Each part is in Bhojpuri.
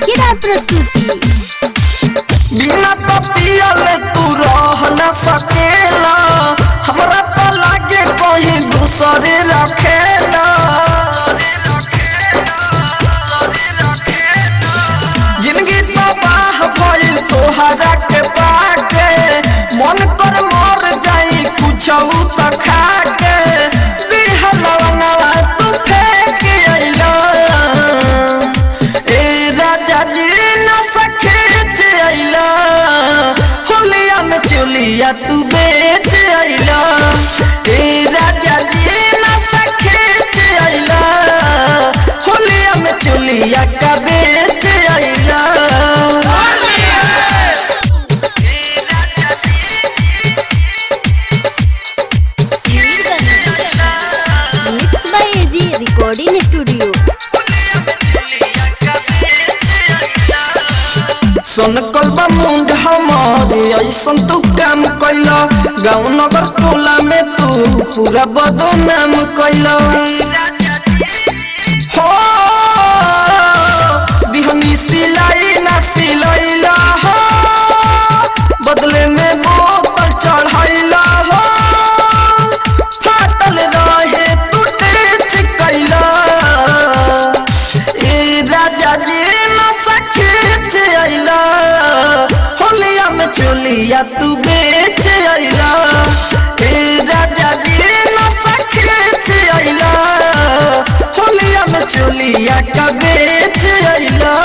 धमाकेदार प्रस्तुति बिना तो पियले तू रह न सकेला हमरा तो लागे कहीं दूसरे रखेला जिंदगी तो बाह भइल तोहरा के पाके मन कर मर जाई कुछ तो खा के बिहलवा तू फेंक अइला ए राजा जी न सखे अइला होलिया में चोलिया तू बेच अइला ए राजा जी न सखे अइला होलिया में चोलिया का बेच अइला mix by AG recording studio सन कलबा मुंड हमारे ऐसन तू काम कैला गाँव नगर टोला में तू पूरा बदनाम कैला हो दिहनी सिलाई ना सिलैला हो बदले में बोतल चढ़ैला हो फाटल रहे तू टेच कैला ए राजा जी न सखे अइला होलिया में चोलिया तू बेच अइला ए राजा जी न सखे अइला होलिया में चोलिया का बेच अइला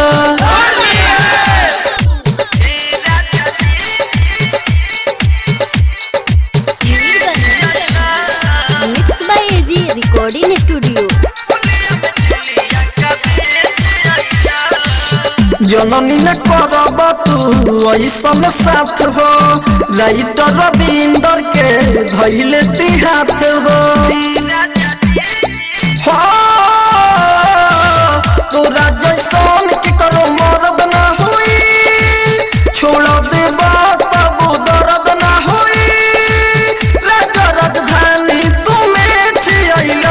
mix by AG recording studio जननी न करब तू ऐसन साथ हो राइटर रविंदर के धैले ती हाथ हो हो तोरा जैसन के करो मर्द ना होई छोड़ देबा तब दर्द ना होई राजा राजधानी तुम्हें अइला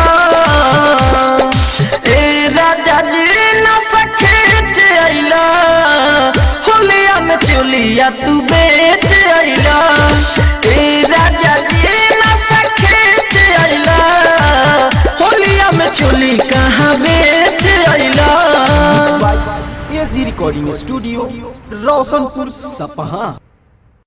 ए राजा जी न सखे अइला होलिया में चोलिया तू बेच अइला ए राजा जी न सखे अइला होलिया में चोली कहाँ बेच अइला by AG recording studio Roshanpur सपहा